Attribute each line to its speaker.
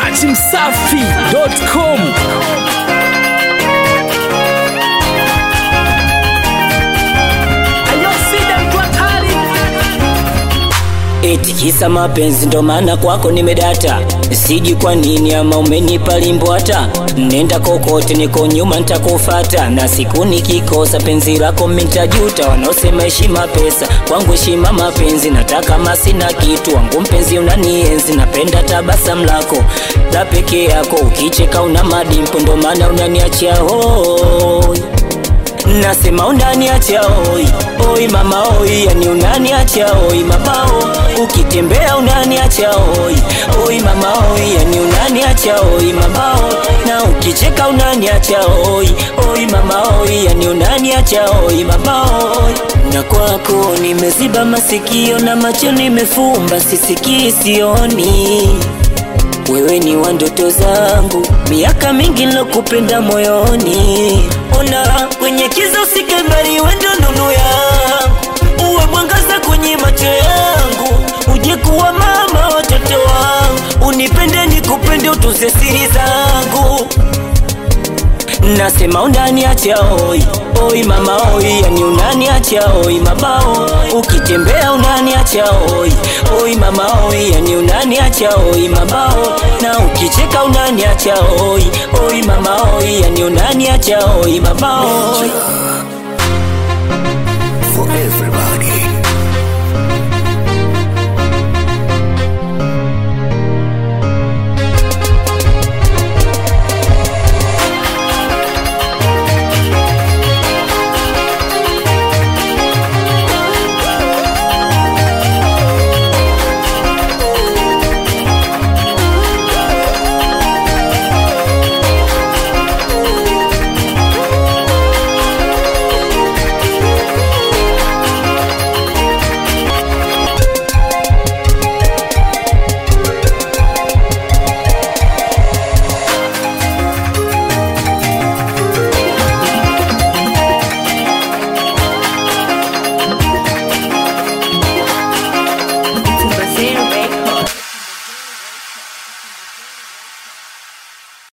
Speaker 1: dachimsafi.com
Speaker 2: Eti kisa mapenzi ndo maana kwako nimedata, siji kwa nini ama umenipa limbo hata nenda kokote, niko nyuma nitakufata, na siku nikikosa penzi lako mintajuta. Wanaosema heshima pesa, kwangu heshima mapenzi, nataka masina kitu wangu mpenzi, unanienzi napenda tabasamu lako la peke yako, ukicheka una madimpo, ndo maana unaniachia hoi Nasema unaniacha oi oi mama oi, yani unaniacha oi mabao, ukitembea unaniacha oi oi mama oi, yani unaniacha oi mabao, na ukicheka unaniacha oi oi mama oi, yani unaniacha oi mabao. Na kwako nimeziba masikio na macho nimefumba, sisikii sioni wewe ni wa ndoto zangu, miaka mingi nilokupenda moyoni. Ona kwenye kiza usike mbali, wewe ndo nuru yangu, uwe mwangaza kwenye macho yangu, uje kuwa mama watoto wangu, unipende nikupende, utunze siri zangu. Nasema unaniacha oi oi mama oi, yani unaniacha oi mabao, ukitembea unaniacha oi oi mama oi, yani unaniacha oi mabao, na ukicheka unaniacha oi oi mama oi, yani unaniacha oi mabao.
Speaker 3: for everybody.